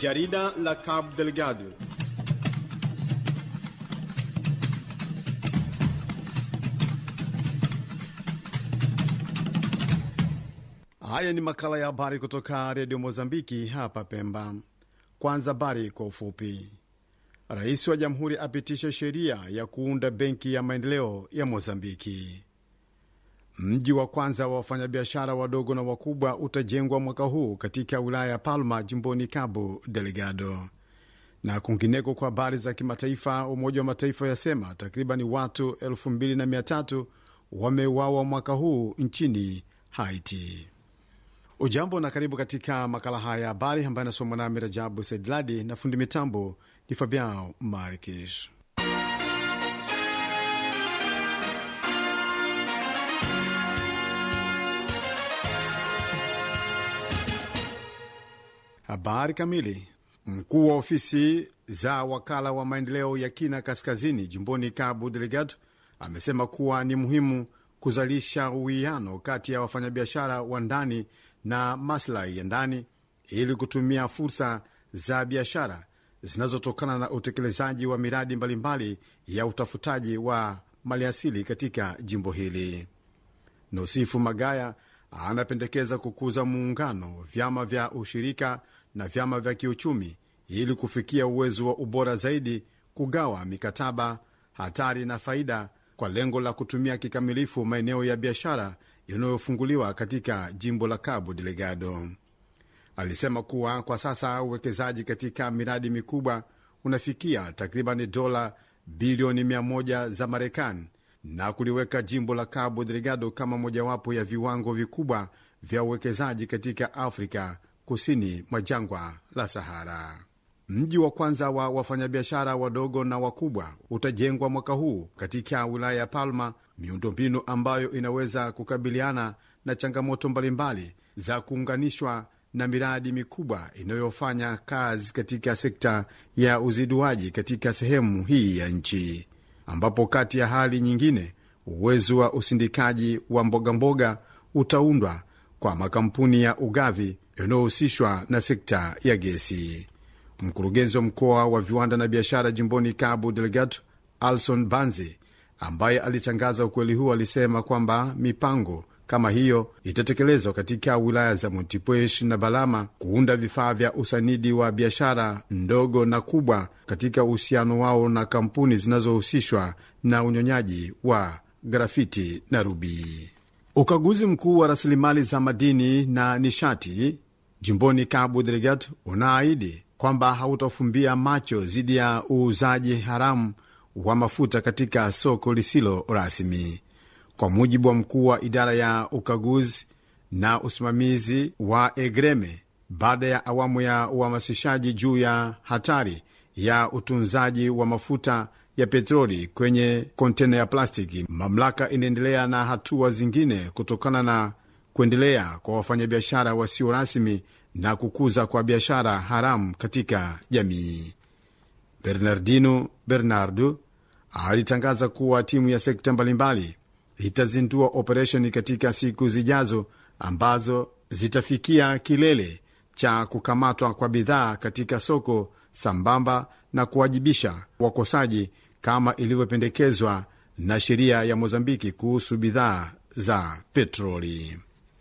Jarida la Cabo Delgado. Haya ni makala ya habari kutoka redio Mozambiki hapa Pemba. Kwanza habari kwa ufupi. Rais wa jamhuri apitisha sheria ya kuunda benki ya maendeleo ya Mozambiki. Mji wa kwanza wa wafanyabiashara wadogo na wakubwa utajengwa mwaka huu katika wilaya ya Palma, jimboni Cabo Delgado. Na kwingineko, kwa habari za kimataifa, Umoja wa Mataifa yasema takriban watu 2300 wameuawa mwaka huu nchini Haiti. Ujambo na karibu katika makala haya ya habari ambayo anasomwa nami Rajabu Saidladi na fundi mitambo ni Fabian Markish. Habari kamili. Mkuu wa ofisi za wakala wa maendeleo ya kina kaskazini jimboni Cabo Delgado amesema kuwa ni muhimu kuzalisha uwiano kati ya wafanyabiashara wa ndani na maslahi ya ndani ili kutumia fursa za biashara zinazotokana na utekelezaji wa miradi mbalimbali ya utafutaji wa maliasili katika jimbo hili. Nosifu Magaya anapendekeza kukuza muungano, vyama vya ushirika na vyama vya kiuchumi ili kufikia uwezo wa ubora zaidi, kugawa mikataba, hatari na faida kwa lengo la kutumia kikamilifu maeneo ya biashara yanayofunguliwa katika jimbo la Cabo Delgado. Alisema kuwa kwa sasa uwekezaji katika miradi mikubwa unafikia takriban dola bilioni 100 za Marekani na kuliweka jimbo la Cabo Delgado kama mojawapo ya viwango vikubwa vya uwekezaji katika Afrika kusini mwa jangwa la Sahara. Mji wa kwanza wa wafanyabiashara wadogo na wakubwa utajengwa mwaka huu katika wilaya ya Palma, miundombinu ambayo inaweza kukabiliana na changamoto mbalimbali za kuunganishwa na miradi mikubwa inayofanya kazi katika sekta ya uziduaji katika sehemu hii ya nchi, ambapo kati ya hali nyingine, uwezo wa usindikaji wa mbogamboga mboga utaundwa kwa makampuni ya ugavi yanayohusishwa na sekta ya gesi. Mkurugenzi wa mkoa wa viwanda na biashara jimboni Cabo Delgado, Alson Banzi, ambaye alitangaza ukweli huu, alisema kwamba mipango kama hiyo itatekelezwa katika wilaya za Montepuez na Balama kuunda vifaa vya usanidi wa biashara ndogo na kubwa katika uhusiano wao na kampuni zinazohusishwa na unyonyaji wa grafiti na rubii. Ukaguzi mkuu wa rasilimali za madini na nishati jimboni Cabo Delgado unaahidi kwamba hautafumbia macho dhidi ya uuzaji haramu wa mafuta katika soko lisilo rasmi. Kwa mujibu wa mkuu wa idara ya ukaguzi na usimamizi wa Egreme, baada ya awamu ya uhamasishaji juu ya hatari ya utunzaji wa mafuta ya petroli kwenye kontena ya plastiki, mamlaka inaendelea na hatua zingine kutokana na kuendelea kwa wafanyabiashara wasio rasmi na kukuza kwa biashara haramu katika jamii. Bernardino Bernardo alitangaza kuwa timu ya sekta mbalimbali itazindua operesheni katika siku zijazo ambazo zitafikia kilele cha kukamatwa kwa bidhaa katika soko sambamba na kuwajibisha wakosaji kama ilivyopendekezwa na sheria ya Mozambiki kuhusu bidhaa za petroli.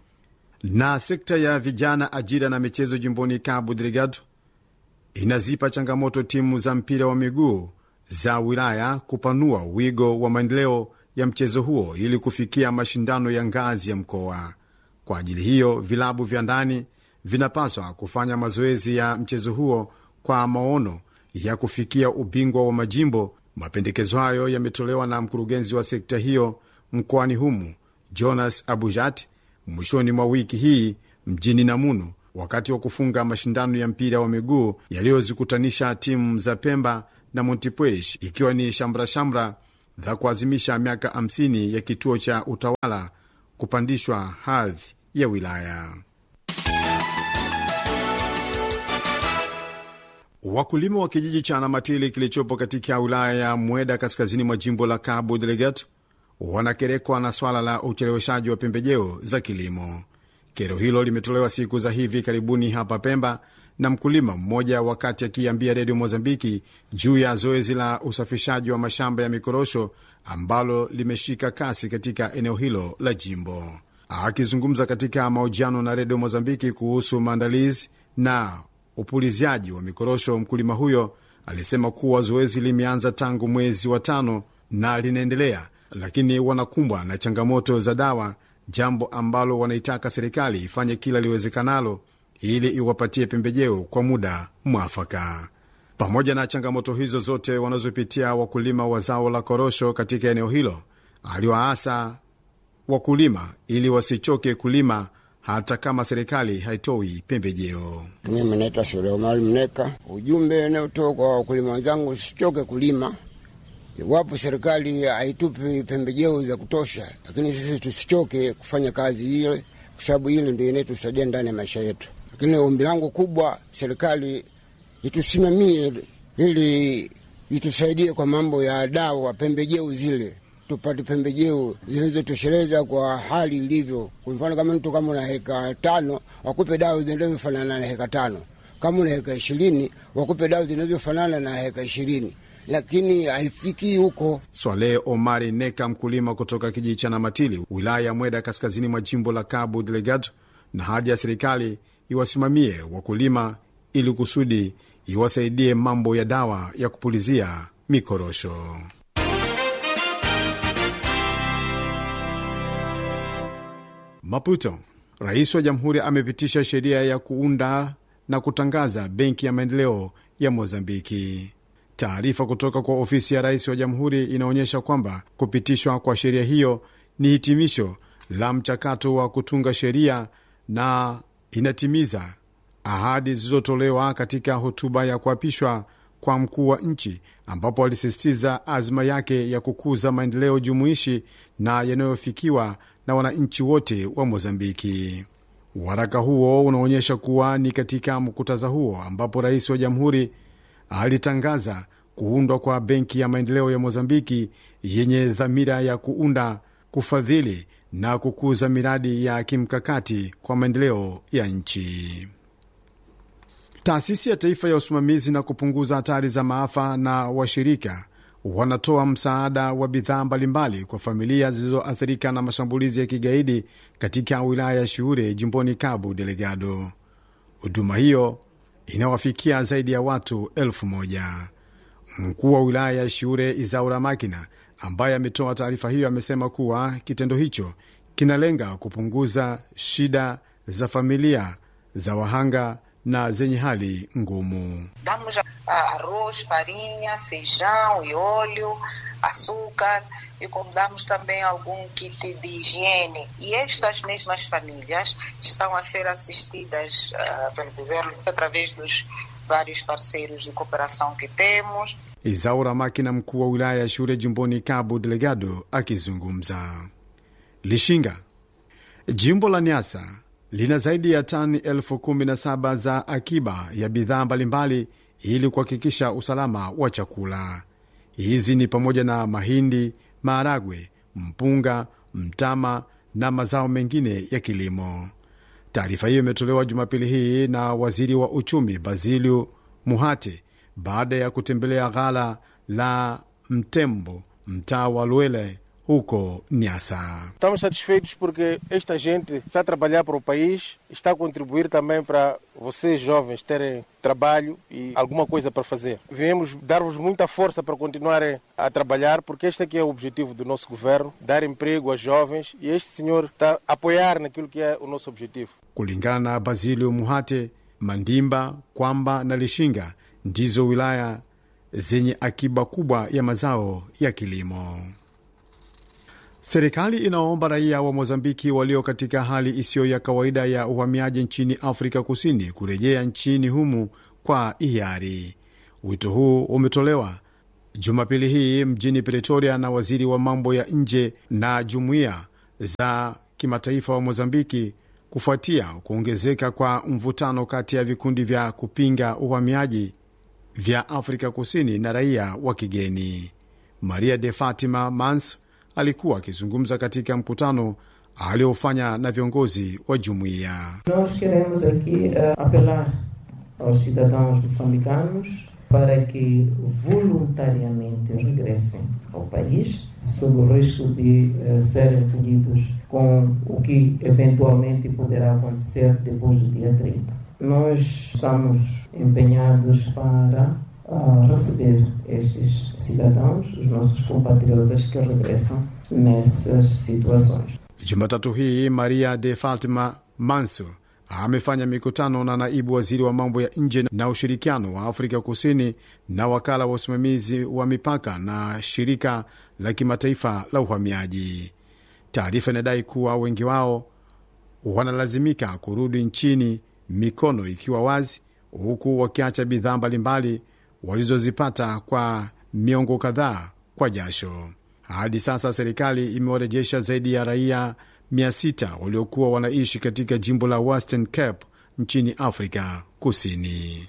Na sekta ya vijana, ajira na michezo jimboni Cabo Delgado inazipa changamoto timu za mpira wa miguu za wilaya kupanua wigo wa maendeleo ya mchezo huo ili kufikia mashindano ya ngazi ya mkoa. Kwa ajili hiyo, vilabu vya ndani vinapaswa kufanya mazoezi ya mchezo huo kwa maono ya kufikia ubingwa wa majimbo. Mapendekezo hayo yametolewa na mkurugenzi wa sekta hiyo mkoani humu Jonas Abujat mwishoni mwa wiki hii mjini Namunu, wakati wa kufunga mashindano ya mpira wa miguu yaliyozikutanisha timu za Pemba na Montepuez, ikiwa ni shamrashamra za kuazimisha miaka 50 ya kituo cha utawala kupandishwa hadhi ya wilaya. Wakulima wa kijiji cha Namatili kilichopo katika wilaya ya Mweda kaskazini mwa jimbo la Cabo Delgado wanakerekwa na swala la ucheleweshaji wa pembejeo za kilimo. Kero hilo limetolewa siku za hivi karibuni hapa Pemba na mkulima mmoja wakati akiambia redio Mozambiki juu ya zoezi la usafishaji wa mashamba ya mikorosho ambalo limeshika kasi katika eneo hilo la jimbo. Akizungumza katika mahojiano na redio Mozambiki kuhusu maandalizi na upuliziaji wa mikorosho, mkulima huyo alisema kuwa zoezi limeanza tangu mwezi wa tano na linaendelea, lakini wanakumbwa na changamoto za dawa, jambo ambalo wanaitaka serikali ifanye kila liwezekanalo ili iwapatie pembejeo kwa muda mwafaka. Pamoja na changamoto hizo zote wanazopitia wakulima wa zao la korosho katika eneo hilo, aliwaasa wakulima ili wasichoke kulima hata kama serikali haitoi pembejeo. Mimi naitwa Suleimani Mneka. Ujumbe unaotoka kwa wakulima wenzangu, usichoke kulima iwapo serikali haitupi pembejeo za kutosha, lakini sisi tusichoke kufanya kazi ile, kwa sababu ile ndio inayotusaidia ndani ya maisha yetu. Lakini ombi langu kubwa, serikali itusimamie ili itusaidie kwa mambo ya dawa, pembejeo zile tupate pembejeo zinazotosheleza kwa hali ilivyo. Kwa mfano kama mtu kama una heka tano wakupe dawa zinazofanana na heka tano, kama una heka ishirini wakupe dawa zinazofanana na heka ishirini, lakini haifikii huko. Swaleh Omari Neka, mkulima kutoka kijiji cha Namatili, wilaya ya Mweda, kaskazini mwa jimbo la Cabo Delgado, na haja ya serikali iwasimamie wakulima ili kusudi iwasaidie mambo ya dawa ya kupulizia mikorosho. Maputo. Rais wa jamhuri amepitisha sheria ya kuunda na kutangaza benki ya maendeleo ya Mozambiki. Taarifa kutoka kwa ofisi ya rais wa jamhuri inaonyesha kwamba kupitishwa kwa sheria hiyo ni hitimisho la mchakato wa kutunga sheria na inatimiza ahadi zilizotolewa katika hotuba ya kuapishwa kwa mkuu wa nchi, ambapo alisisitiza azma yake ya kukuza maendeleo jumuishi na yanayofikiwa na wananchi wote wa Mozambiki. Waraka huo unaonyesha kuwa ni katika mkutadha huo ambapo rais wa jamhuri alitangaza kuundwa kwa benki ya maendeleo ya Mozambiki yenye dhamira ya kuunda, kufadhili na kukuza miradi ya kimkakati kwa maendeleo ya nchi. Taasisi ya Taifa ya Usimamizi na Kupunguza Hatari za Maafa na washirika wanatoa msaada wa bidhaa mbalimbali kwa familia zilizoathirika na mashambulizi ya kigaidi katika wilaya ya Shuure jimboni Cabo Delgado. Huduma hiyo inawafikia zaidi ya watu elfu moja. Mkuu wa wilaya ya Shuure Izaura Makina, ambaye ametoa taarifa hiyo, amesema kuwa kitendo hicho kinalenga kupunguza shida za familia za wahanga na zenye hali ngumu. Damos arroz, farinha, feijão e óleo, açúcar e como damos também algum kit de higiene. E estas mesmas famílias estão a ser assistidas uh, pelo governo através dos vários parceiros de cooperação que temos. Izaura Makina, mkuu wa wilaya ya Shure jimboni Cabo Delgado, akizungumza. Lishinga, jimbo la Niasa lina zaidi ya tani elfu kumi na saba za akiba ya bidhaa mbalimbali ili kuhakikisha usalama wa chakula. Hizi ni pamoja na mahindi, maharagwe, mpunga, mtama na mazao mengine ya kilimo. Taarifa hiyo imetolewa Jumapili hii na waziri wa uchumi Basilio Muhate baada ya kutembelea ghala la Mtembo, mtaa wa Luele huko Niassa. Estamos satisfeitos porque esta gente está a trabalhar para o país, está a contribuir também para vocês jovens terem trabalho e alguma coisa para fazer. Viemos dar-vos muita força para continuarem a trabalhar, porque este aqui é o objetivo do nosso governo, dar emprego aos jovens e este senhor está a apoiar naquilo que é o nosso objetivo. Kulingana na Basilio Muhate, Mandimba, Kwamba na Lishinga ndizo wilaya zenye akiba kubwa ya mazao ya kilimo. Serikali inaomba raia wa Mozambiki walio katika hali isiyo ya kawaida ya uhamiaji nchini Afrika Kusini kurejea nchini humu kwa hiari. Wito huu umetolewa Jumapili hii mjini Pretoria na waziri wa mambo ya nje na jumuiya za kimataifa wa Mozambiki kufuatia kuongezeka kwa mvutano kati ya vikundi vya kupinga uhamiaji vya Afrika Kusini na raia wa kigeni. Maria de Fatima Mans alikuwa akizungumza katika mkutano aliofanya na viongozi wa jumuiya. Nós queremos aqui uh, apelar aos cidadãos moçambicanos para que voluntariamente regressem ao país, sob o risco de uh, serem colhidos com o que eventualmente poderá acontecer depois do dia 30. Nós estamos empenhados para uh, receber estes cidadãos, os nossos compatriotas que regressam nessas situações. Jumatatu hii Maria de Fatima Mansur amefanya mikutano na naibu waziri wa mambo ya nje na ushirikiano wa Afrika Kusini na wakala wa usimamizi wa mipaka na shirika la kimataifa la uhamiaji. Taarifa inadai kuwa wengi wao wanalazimika kurudi nchini mikono ikiwa wazi, huku wakiacha bidhaa mbalimbali walizozipata kwa miongo kadhaa kwa jasho. Hadi sasa serikali imewarejesha zaidi ya raia 600 waliokuwa wanaishi katika jimbo la Western Cape nchini Afrika Kusini.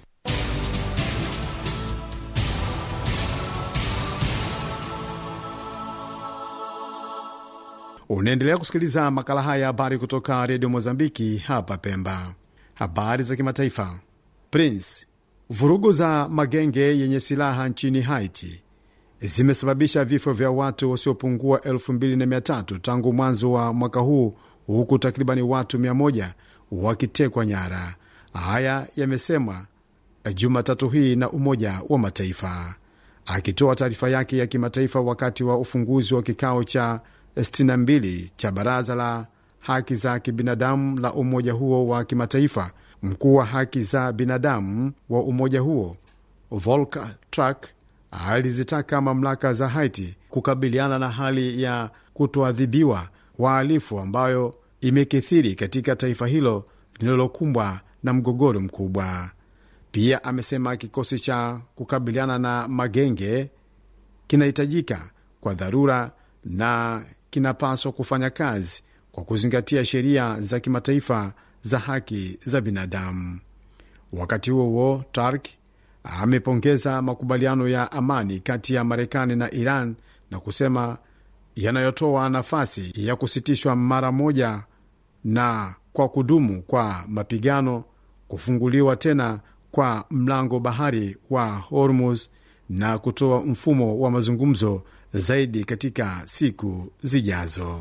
Unaendelea kusikiliza makala haya ya habari kutoka redio Mozambiki hapa Pemba. Habari za kimataifa. Prince, vurugu za magenge yenye silaha nchini Haiti zimesababisha vifo vya watu wasiopungua 2300 tangu mwanzo wa mwaka huu huku takribani watu 100 wakitekwa nyara. Haya yamesemwa Jumatatu hii na Umoja wa Mataifa akitoa taarifa yake ya kimataifa wakati wa ufunguzi wa kikao cha 62 cha Baraza la Haki za Kibinadamu la umoja huo wa kimataifa. Mkuu wa haki za binadamu wa umoja huo Volker Turk alizitaka mamlaka za Haiti kukabiliana na hali ya kutoadhibiwa wahalifu ambayo imekithiri katika taifa hilo linalokumbwa na mgogoro mkubwa. Pia amesema kikosi cha kukabiliana na magenge kinahitajika kwa dharura na kinapaswa kufanya kazi kwa kuzingatia sheria za kimataifa za haki za binadamu. Wakati huo huo, Turk amepongeza makubaliano ya amani kati ya Marekani na Iran na kusema yanayotoa nafasi ya kusitishwa mara moja na kwa kudumu kwa mapigano, kufunguliwa tena kwa mlango bahari wa Hormuz na kutoa mfumo wa mazungumzo zaidi katika siku zijazo.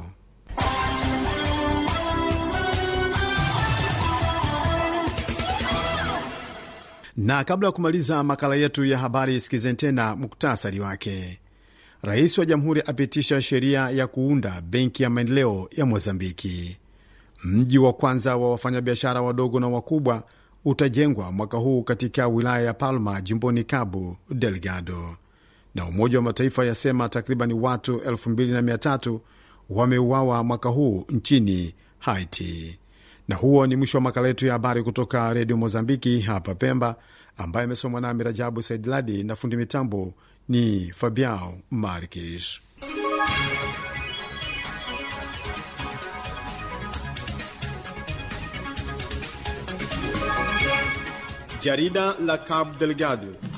Na kabla ya kumaliza makala yetu ya habari, sikizeni tena muktasari wake. Rais wa jamhuri apitisha sheria ya kuunda benki ya maendeleo ya Mozambiki. Mji wa kwanza wa wafanyabiashara wadogo na wakubwa utajengwa mwaka huu katika wilaya ya Palma, jimboni Cabo Delgado. Na Umoja wa Mataifa yasema takriban watu 2300 wameuawa mwaka huu nchini Haiti. Na huo ni mwisho wa makala yetu ya habari kutoka redio Mozambiki hapa Pemba, ambaye amesomwa nami Rajabu Saidladi na fundi mitambo ni Fabiao Marques. Jarida la Cabo Delgado